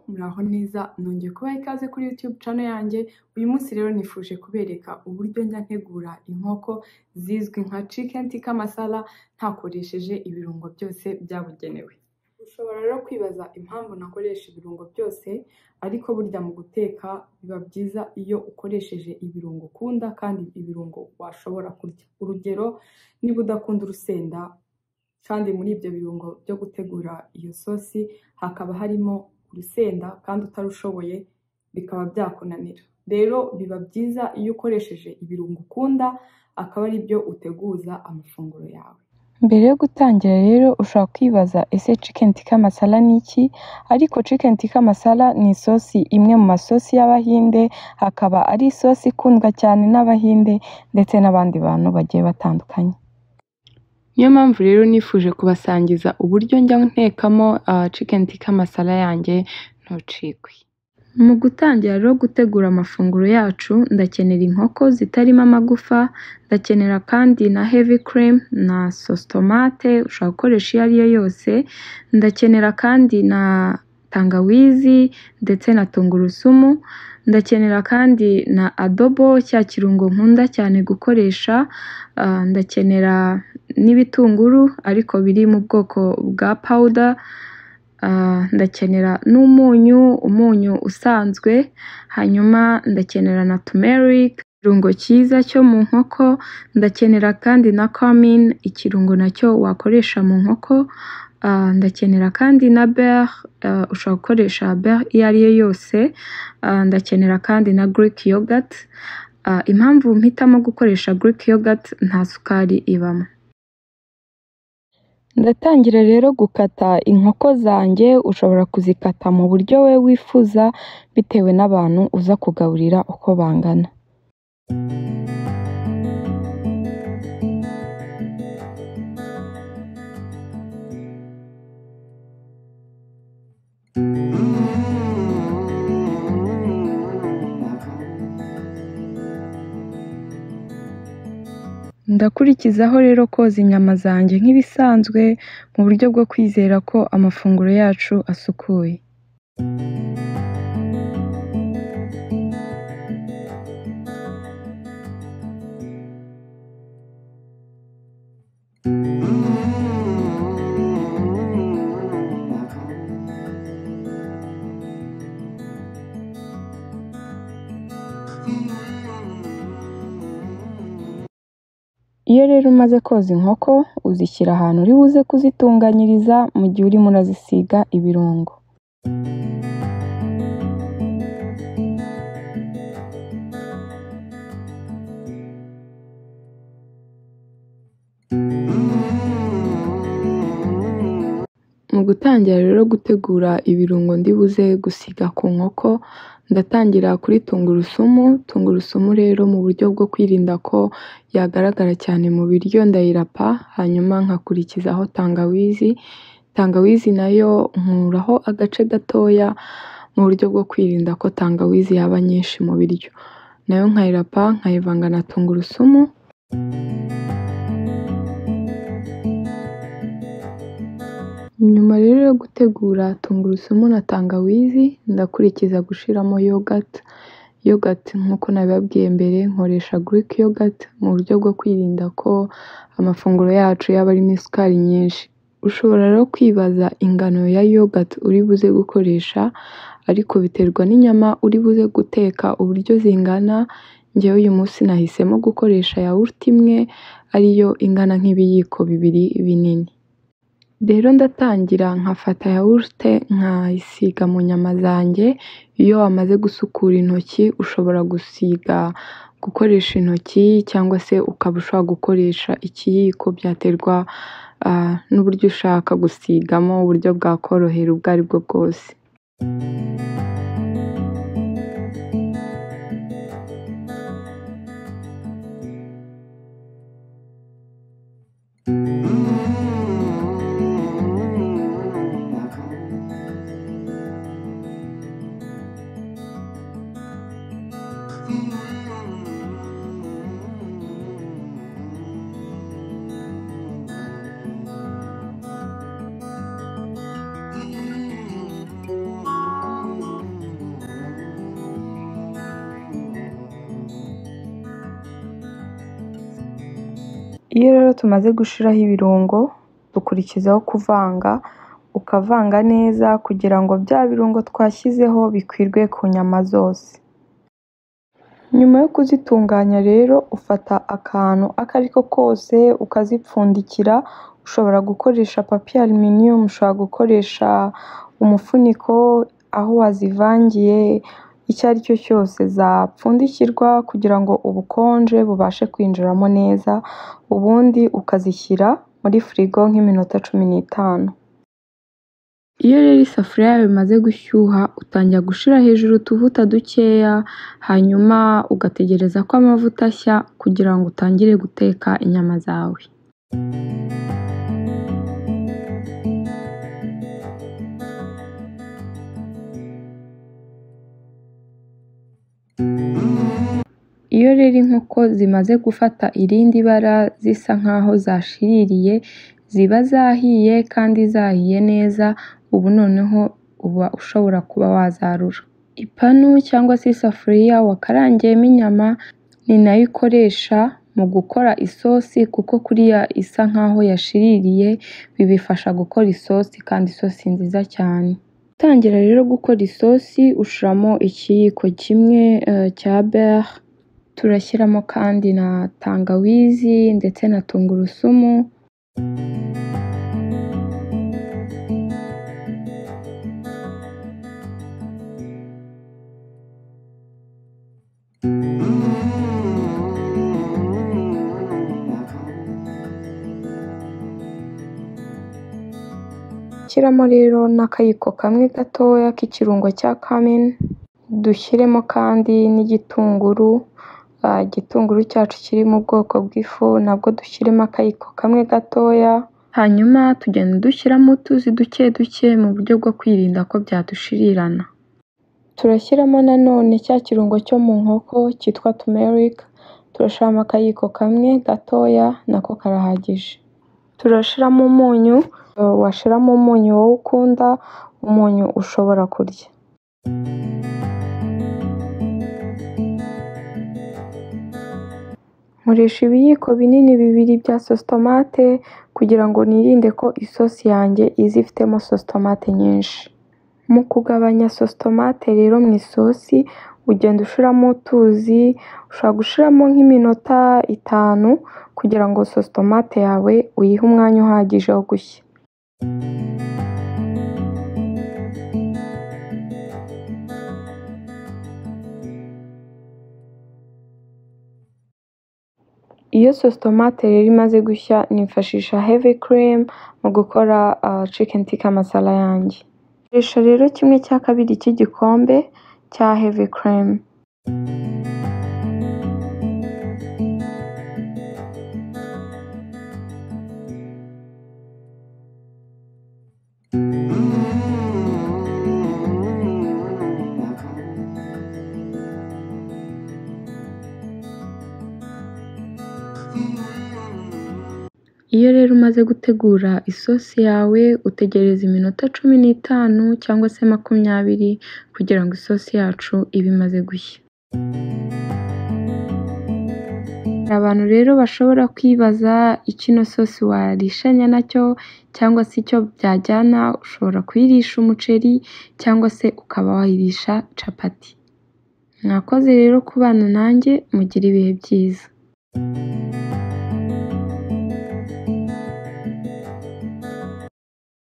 mwaho neza nongeye kubaha ikaze kuri YouTube channel yanjye, uyu munsi rero nifuje kubereka uburyo njya ntegura inkoko zizwi nka chicken tikka masala ntakoresheje ibirungo byose byabugenewe. Ushobora rero kwibaza impamvu ntakoresha ibirungo byose ariko burya mu guteka biba byiza iyo ukoresheje ibirungo ukunda kandi ibirungo washobora kurya. Urugero niba udakunda urusenda kandi muri ibyo birungo byo gutegura iyo sosi hakaba harimo urusenda kandi utarushoboye bikaba byakunanira. Rero biba byiza iyo ukoresheje ibirungo ukunda akaba ari byo uteguza amafunguro yawe. Mbere yo gutangira rero ushobora kwibaza ese chicken tikka masala ni iki? Ariko chicken tikka masala ni isosi imwe mu masosi y'Abahinde, akaba ari isosi ikundwa cyane n'Abahinde ndetse n'abandi bantu bagiye batandukanye. Niyo mpamvu rero nifuje kubasangiza uburyo njya ntekamo chicken tikka masala yanjye ntucikwe. Mu gutangira rero gutegura amafunguro yacu ndakenera inkoko zitarimo amagufa, ndakenera kandi na heavy cream na sauce tomate ushobora gukoresha iyo ari yo yose, ndakenera kandi na tangawizi ndetse na tungurusumu, ndakenera kandi na adobo cya kirungo nkunda cyane gukoresha, ndakenera n'ibitunguru ariko biri mu bwoko bwa powder, ndakenera n'umunyu, umunyu usanzwe, hanyuma ndakenera na turmeric, ikirungo cyiza cyo mu nkoko, ndakenera kandi na cumin, ikirungo nacyo wakoresha mu nkoko, ndakenera kandi na beurre, ushobora gukoresha beurre iyo ari yo yose, ndakenera kandi na Greek yoghurt, impamvu mpitamo gukoresha Greek yoghurt nta sukari ibamo. Ndatangira rero gukata inkoko zanjye, ushobora kuzikata mu buryo we wifuza bitewe n'abantu uza kugaburira uko bangana. Ndakurikizaho rero koza inyama zanjye nk'ibisanzwe mu buryo bwo kwizera ko amafunguro yacu asukuye. Iyo rero umaze koza inkoko uzishyira ahantu uri buze kuzitunganyiriza mu gihe urimo urazisiga ibirungo. Mu gutangira rero gutegura ibirungo ndi buze gusiga ku nkoko, ndatangira kuri tungurusumu, tungurusumu rero mu buryo bwo kwirinda ko yagaragara cyane mu biryo ndayirapa, hanyuma nkakurikizaho tangawizi, tangawizi nayo nkuraho agace gatoya mu buryo bwo kwirinda ko tangawizi yaba nyinshi mu biryo, nayo nkayirapa nkayivanga na tungurusumu. Nyuma rero yo gutegura tungurusumu na tangawizi ndakurikiza gushiramo yoghurt, yoghurt nk'uko nabibabwiye mbere nkoresha Greek yoghurt mu buryo bwo kwirinda ko amafunguro yacu yaba arimo isukari nyinshi. Ushobora rero kwibaza ingano ya yoghurt uri buze gukoresha ariko biterwa n'inyama uri buze guteka uburyo zingana, njyewe uyu munsi nahisemo gukoresha yawurute imwe ari yo ingana nk'ibiyiko bibiri binini. Rero ndatangira nkafata yawurute nkayisiga mu nyama zanjye, iyo wamaze gusukura intoki ushobora gusiga gukoresha intoki cyangwa se ukaba ushobora gukoresha ikiyiko byaterwa n'uburyo ushaka gusigamo uburyo bwakorohera ubwo ari bwo bwose. Iyo rero tumaze gushiraho ibirungo dukurikizaho kuvanga, ukavanga neza kugira ngo bya birungo twashyizeho bikwirwe ku nyama zose. Nyuma yo kuzitunganya rero ufata akantu ako ari ko kose ukazipfundikira, ushobora gukoresha papiye aluminiyumu, ushobora gukoresha umufuniko, aho wazivangiye, icyo ari cyo cyose zapfundikirwa kugira ngo ubukonje bubashe kwinjiramo neza, ubundi ukazishyira muri firigo nk'iminota cumi n'itanu. Iyo rero isafuriya yawe imaze gushyuha utangira gushira hejuru utuvuta dukeya, hanyuma ugategereza ko amavuta ashya kugira ngo utangire guteka inyama zawe. Iyo rero inkoko zimaze gufata irindi bara zisa nk'aho zashiririye, ziba zahiye kandi zahiye neza, ubu noneho uba ushobora kuba wazarura. Ipanu cyangwa se isafuriya wakarangiyemo inyama ni nayo ukoresha mu gukora isosi kuko kuriya isa nk'aho yashiririye, bibifasha gukora isosi kandi isosi nziza cyane. Utangira rero gukora isosi ushiramo ikiyiko kimwe cya beurre, turashyiramo kandi na tangawizi ndetse na tungurusumu. Shyiramo rero n'akayiko kamwe gatoya k'ikirungo cya kamini, dushyiremo kandi n'igitunguru, igitunguru cyacu kiri mu bwoko bw'ifu nabwo dushyiremo akayiko kamwe gatoya, hanyuma tugenda dushyiramo utuzi duke duke mu buryo bwo kwirinda ko byadushirirana. Turashyiramo nanone cya kirungo cyo mu nkoko cyitwa tumerike, turashiramo akayiko kamwe gatoya nako karahagije. Turashiramo umunyu, washiramo umunyu wowe ukunda, umunyu ushobora kurya. Nkoresha ibiyiko binini bibiri bya sositomate kugira ngo nirinde ko isosi yanjye iza ifitemo sositomate nyinshi. Mu kugabanya sositomate rero mu isosi ugenda ushiramo utuzi, ushobora gushiramo nk'iminota itanu kugira ngo sositomate yawe uyihe umwanya uhagije wo gushya. Iyo sositomate rero imaze gushya nifashisha hevi kiremu mu gukora cikeni tika masala yanjye. Nkoresha rero kimwe cya kabiri cy'igikombe cya hevi kiremu. Iyo rero umaze gutegura isosi yawe utegereza iminota cumi n'itanu cyangwa se makumyabiri kugira ngo isosi yacu ibe imaze gushya. Hari abantu rero bashobora kwibaza icyo ino sosi warishanya nacyo cyangwa se icyo byajyana, ushobora kuyirisha umuceri cyangwa se ukaba wayirisha capati. Mwakoze rero kubana nanjye mugire ibihe byiza.